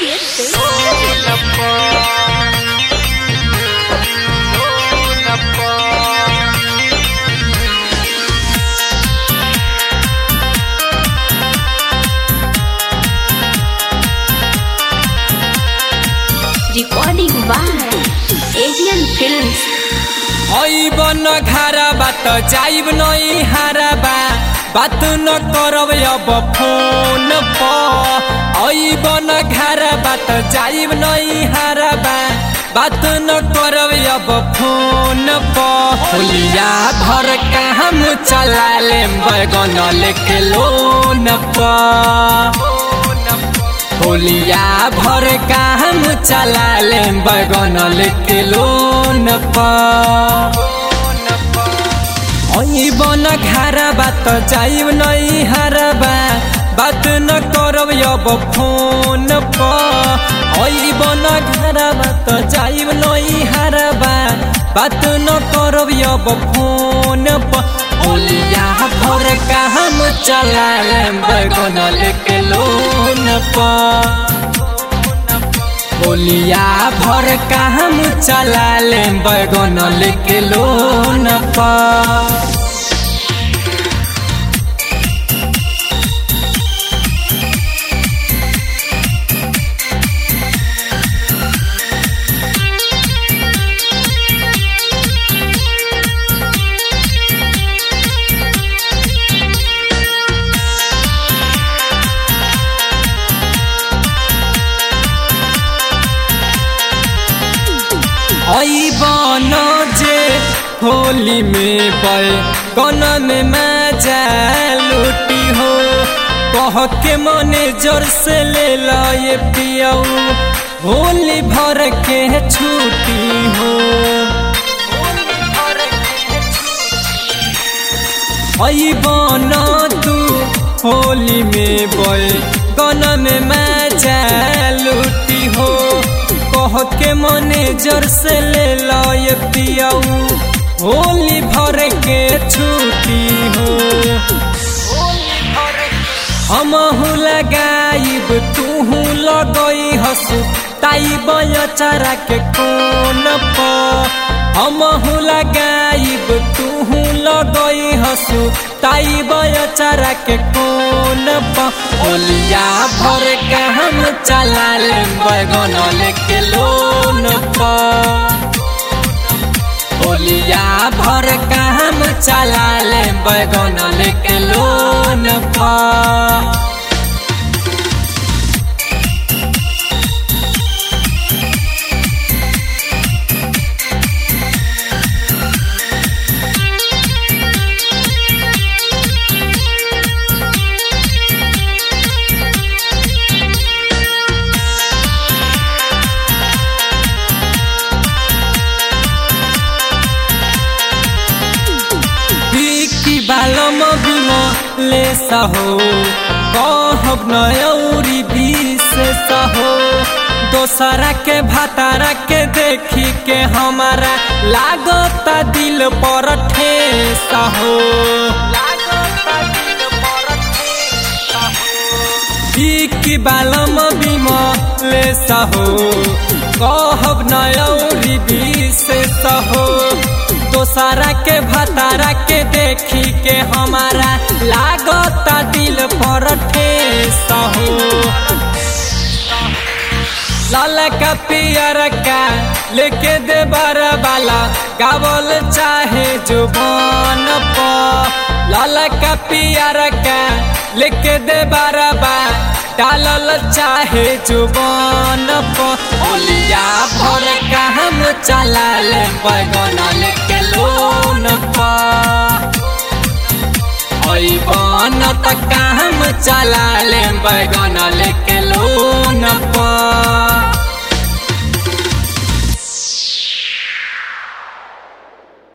Recording by Asian Films. अइब न घारा बात जाइब नई हारा बा बात न करब अब फोन प अइब न घारा बात जाइब नई हारा बा बात न करब अब फोन प होलिया भर काम चला ले बैगन लेके लोन प होलिया भर काम चला ले बैगन लेके लोन बन घारा बात जाइब नई हारबा बात न करब अब फोन प बन घारा बात जाइब नई हारबा बात न करब अब फोन प होलिया भर काम चला ले बैगन लेके लोन प होलिया भर काम चला ले बैगन लेके लोन प बन जे होली में बल कन में मजा लूटी हो कह के मने जोर से ले लो ये पियाऊ होली भर के छुट्टी हो बन तू होली में बल कन में मजा लूटी हो कह के मने जर से ले लो ये पियाऊ होली भर के छुट्टी हो हम लगाइब तू लगई हसु ताई बयचारा के कोन प हम लगाइब तू लगई हसु ताई बयचारा के कोन प होलिया भर के हम चला ले बैगन लेके लोन प होलिया भर के हम चला ले बैगन लेके लोन प की बालम बिम ले सहो कहब नौरी विशेष हो दोसरा के भातारा के देखी के हमारा लागता दिल पर ठेस हो की बालम बिम ले सहो कहब नौरी विशेष हो दोसरा के भतारा के देखी के हमारा लागता दिल पर ठेस हो लाल का पियर का लेके दे बाला गावल चाहे जुबान प लाल का पियर का लेके दे बारबा डालल चाहे जुबान प ओलिया भर का हम चला ले बैगन लेके लोन प बन तक हम चला ले बैगन लेके लोन प